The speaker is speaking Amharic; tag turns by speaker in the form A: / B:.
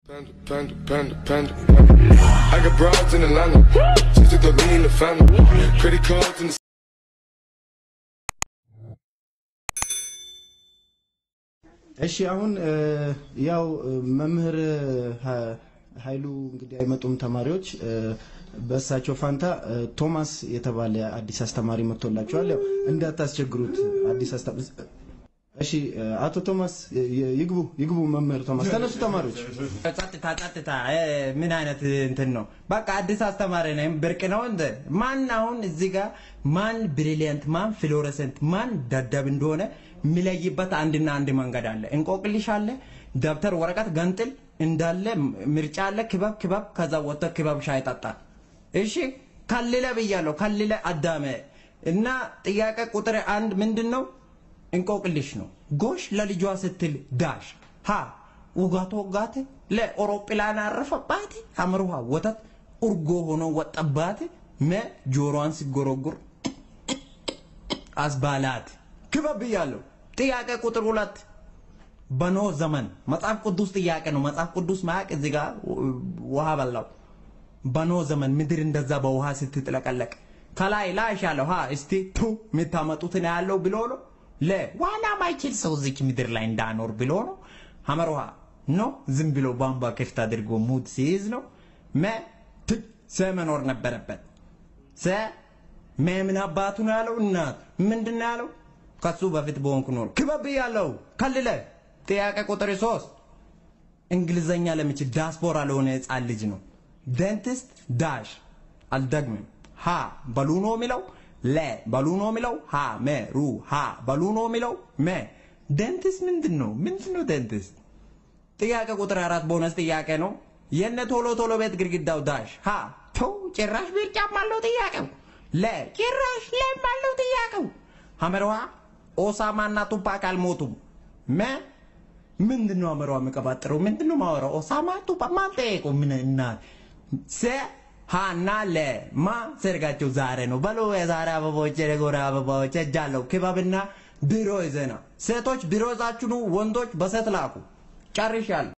A: Panda, panda, panda, panda. I got broads in Atlanta. Just to throw me in the family. Credit cards in the
B: እሺ አሁን እ, ያው እ, መምህር ሀ- ኃይሉ እንግዲህ አይመጡም ተማሪዎች እ፣ በእሳቸው ፋንታ እ, ቶማስ የተባለ አዲስ አስተማሪ መጥቶላቸዋል። ያው እንዳታስቸግሩት አዲስ አስተማሪ እሺ እ፣ አቶ ቶማስ እ, ይግቡ ይግቡ መምህር ቶማስ ተነሱ ተማሪዎች
C: ጸጥታ ጸጥታ እ፣ ምን አይነት እንትን ነው? በቃ አዲስ አስተማሪ ነኝ ብርቅ ነው እንደ ማን አሁን እዚህ ጋር ማን ብሪሊየንት ማን ፍሎረሰንት ማን ደደብ እንደሆነ የሚለይበት አንድና አንድ መንገድ አለ። እንቆቅልሽ አለ፣ ደብተር ወረቀት ገንጥል እንዳለ ምርጫ አለ። ክበብ ክበብ ከዛ ወጥቶ ክበብ ሻይ ጠጣ። እሺ ከልለ ብያለሁ፣ ከልለ አዳመ እና ጥያቄ ቁጥር አንድ ምንድን ነው? እንቆቅልሽ ነው። ጎሽ ለልጇ ስትል ዳሽ ሀ ውጋቶ ወጋት ለአውሮፕላን አረፈባት አምርሃ ወተት እርጎ ሆኖ ወጠባት መ ጆሮዋን ሲጎረጉር አስባላት ክበብ ብያለሁ። ጥያቄ ቁጥር ሁለት በኖ ዘመን መጽሐፍ ቅዱስ ጥያቄ ነው። መጽሐፍ ቅዱስ ማያቅ እዚህ ጋር ውሃ በላው። በኖ ዘመን ምድር እንደዛ በውሃ ስትጥለቀለቅ ከላይ ላሽ ያለው ሀ እስቲ ቱ የምታመጡትን ያለው ብሎ ነው። ለ ዋና ማይችል ሰው እዚች ምድር ላይ እንዳኖር ብሎ ነው። ሀመር ውሃ ኖ ዝም ብሎ ቧንቧ ክፍት አድርጎ ሙድ ሲይዝ ነው። መ ት ሰ መኖር ነበረበት። ሰ መምን አባቱ ነው ያለው እናት ምንድን ነው ያለው? ከሱ በፊት በሆንኩ ኖር ክበብ ያለው ከልለ ጥያቄ ቁጥር ሶስት እንግሊዘኛ ለሚችል ዳስፖራ ለሆነ ህፃን ልጅ ነው። ደንቲስት ዳሽ አልደግምም። ሀ በሉ ነው የሚለው ለ በሉ ነው የሚለው ሀ መ ሩ ሀ በሉ ነው የሚለው መ ደንቲስት ምንድን ነው? ምንድን ነው ደንቲስት? ጥያቄ ቁጥር አራት ቦነስ ጥያቄ ነው። የነ ቶሎ ቶሎ ቤት ግድግዳው ዳሽ ሀ ቶ ጭራሽ ብርጫም አለው ጥያቄው ለ ጭራሽ ለም አለው ጥያቄው ሀመርዋ ኦሳማ እና ቱፓክ አልሞቱም መ ምንድን ነው አመራው የሚቀባጥረው ምንድን ነው ማወራው ኦሳማ ቱፓ ማን ጠየቁ ምን እና ሰ ሃና ለ ማ ሰርጋቸው ዛሬ ነው በሎ የዛሬ አበባዎች የጎረ አበባዎች እጃለሁ ክበብና ቢሮ ይዘና ሴቶች ቢሮ ይዛችሁ ኑ ወንዶች በሴት ላኩ ጨርሻለሁ